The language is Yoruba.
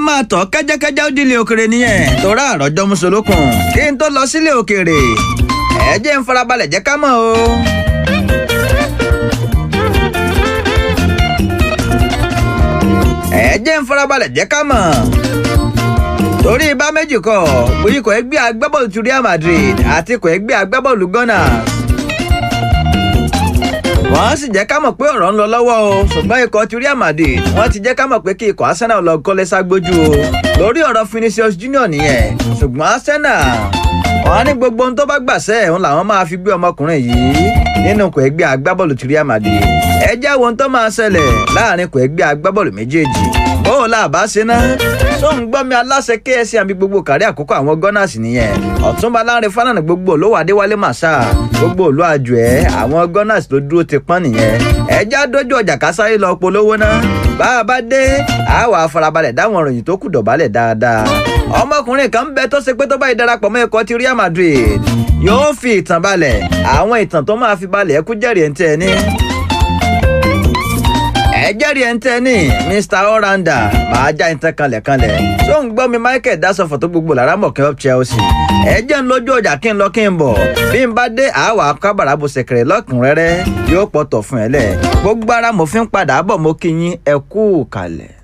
máa tọ́ kẹ́jẹ́kẹ́jẹ́ ó dìlé òkèrè nìyẹn torá àròjọ mùsùlùkùn kí n tó lọ sílé òkèrè ẹ jẹ́ ń farabalẹ̀ jẹ́ ká mọ̀ o. ẹ jẹ́ ń farabalẹ̀ jẹ́ ká mọ̀ torí bá méjì kọ ikọ̀ ẹgbẹ́ agbábọ́ọ̀lù ti Real Madrid àti ikọ̀ ẹgbẹ́ agbábọ́ọ̀lù Gunners wọ́n sì jẹ́ ká mọ̀ pé ọ̀rọ̀ ń lọ lọ́wọ́ o ṣùgbọ́n ikọ̀ ti Real Madrid wọ́n ti jẹ́ ká mọ̀ pé kí ikọ̀ Arsenal lọ kọ́lé ságbójú o lórí ọ̀rọ̀ Vinicius Junior nìyẹn ṣùgbọ́n Arsenal wọ́n ní gbogbo ohun tó bá gbàṣẹ́ ẹ̀hún làwọn máa fi gbé ọmọkùnrin yìí nínú ikọ̀ ẹgbẹ́ agbábọ́ọ̀lù ti Real Madrid ẹ jẹ́ wo ohun tó máa ṣẹlẹ̀ láàrin ikọ̀ ẹgbẹ́ agbábọ́ọ̀lù méjèèjì bóò là bá ṣe ná tó ń gbọ́ mi aláṣẹ KSC àbí gbogbo kárí àkókò àwọn Gunners nìyẹn ọ̀túnba láńre fánàní gbogbo olówó adéwálé màṣá gbogbo olú àjò ẹ̀ àwọn Gunners ló dúró ti pọ́n nìyẹn ẹjẹ́ àdójú ọjà kásáyé lọ polówó ná bá a bá dé àwa afarabalẹ̀ dáwọn ìròyìn tó kù dọ̀bálẹ̀ dáadáa ọmọkùnrin kan ń bẹ tó ṣe pé tó bá ìdarapọ̀ mọ́ ikọ̀ ti Real Madrid yóò fi ìtàn balẹ̀ àwọn ìtàn tó máa fi balẹ̀ ẹkú jẹ́rìí ẹ̀ ń tẹ́ ẹ ní ẹjẹ́rìí ẹ̀ ń tẹ́ ní Mr Oranda máa já ẹ̀ ń tẹ́ kanlẹ̀kanlẹ̀ tó ń gbọ́ mi Michael dasọ̀fọ̀ tó gbogbo lára mọ̀ kí n up Chelsea ẹjẹ́ ń lójú ọjà kí n lọ kí n bọ̀ bí n bá dé àwa kábàrà bó ṣẹ̀kẹ̀rẹ̀ lọ́kùnrẹ́rẹ́ yóò pọ̀tọ̀ fún ẹ lẹ̀ gbogbo ara mo fi ń padà bọ̀ mo kí yín ẹ kú kalẹ̀.